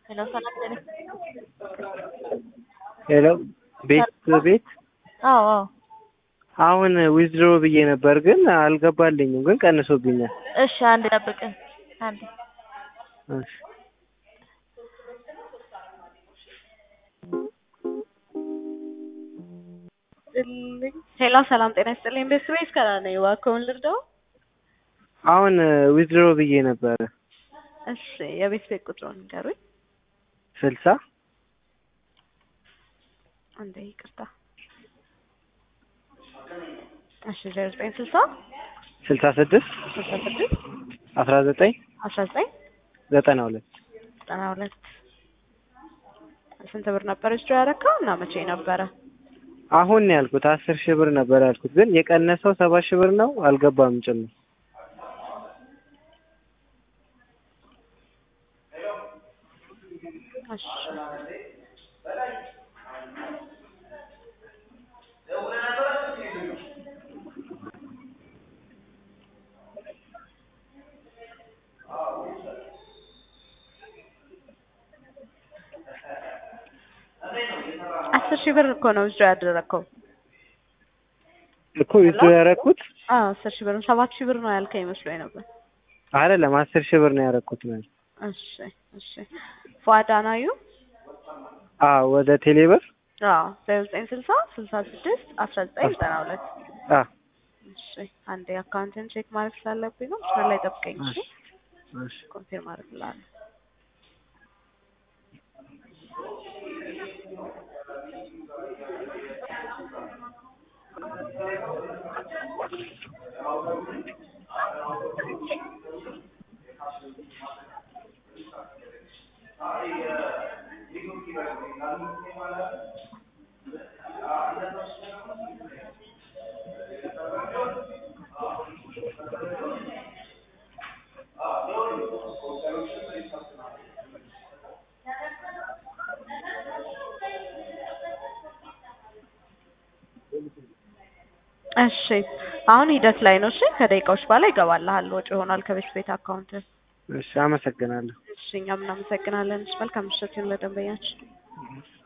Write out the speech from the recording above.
ሄሎ ሰላም ጤና ሄሎ ቤት ቤት አዎ አዎ አሁን ዊዝድሮ ብዬ ነበር ግን አልገባልኝም፣ ግን ቀንሶብኛል። እሺ አንድ ጠብቅን አንድ እሺ ሄሎ ሰላም ጤና ይስጥልኝ ቤት ቤት ከላ ነው እባክዎን ልርዳው አሁን ዊዝድሮ ብዬ ነበረ እሺ የቤት ቤት ቁጥሩን ንገሩኝ ስልሳ አንዴ ይቅርታ እሺ ዜሮ ዘጠኝ ስልሳ ስልሳ ስድስት ስልሳ ስድስት አስራ ዘጠኝ አስራ ዘጠኝ ዘጠና ሁለት ዘጠና ሁለት ስንት ብር ነበር ዊዝድሮ ያደረከው እና መቼ ነበረ አሁን ነው ያልኩት አስር ሺህ ብር ነበር ያልኩት፣ ግን የቀነሰው ሰባት ሺህ ብር ነው። አልገባም ጭምር እሺ አስር ሺህ ብር እኮ ነው ዊዝድሮ ያደረከው። እኮ ዊዝድሮ ያደረኩት አዎ አስር ሺህ ብር ነው። ሰባት ሺህ ብር ነው ያልከኝ መስሎኝ ነበር። አይደለም አስር ሺህ ብር ነው ያደረኩት ነው። እሺ እሺ ፏድ አናዩ አዎ ወደ ቴሌብር አዎ ዜሮ ዘጠኝ ስልሳ ስልሳ ስድስት አስራ ዘጠኝ ዘጠና ሁለት አ እሺ አንዴ አካውንትን ቼክ ማድረግ ስላለብኝ ነው። መስመር ላይ ጠብቀኝ እሺ። እሺ ኮንፊርም አድርግልሃለሁ። እሺ አሁን ሂደት ላይ ነው። እሺ ከደቂቃዎች በኋላ ይገባልሃል። ወጪ ይሆናል ከቤት ቤት አካውንት። እሺ አመሰግናለሁ። እሺ እኛም እናመሰግናለን። እሺ መልካም ምሽት ይሁን ለደንበኛችን።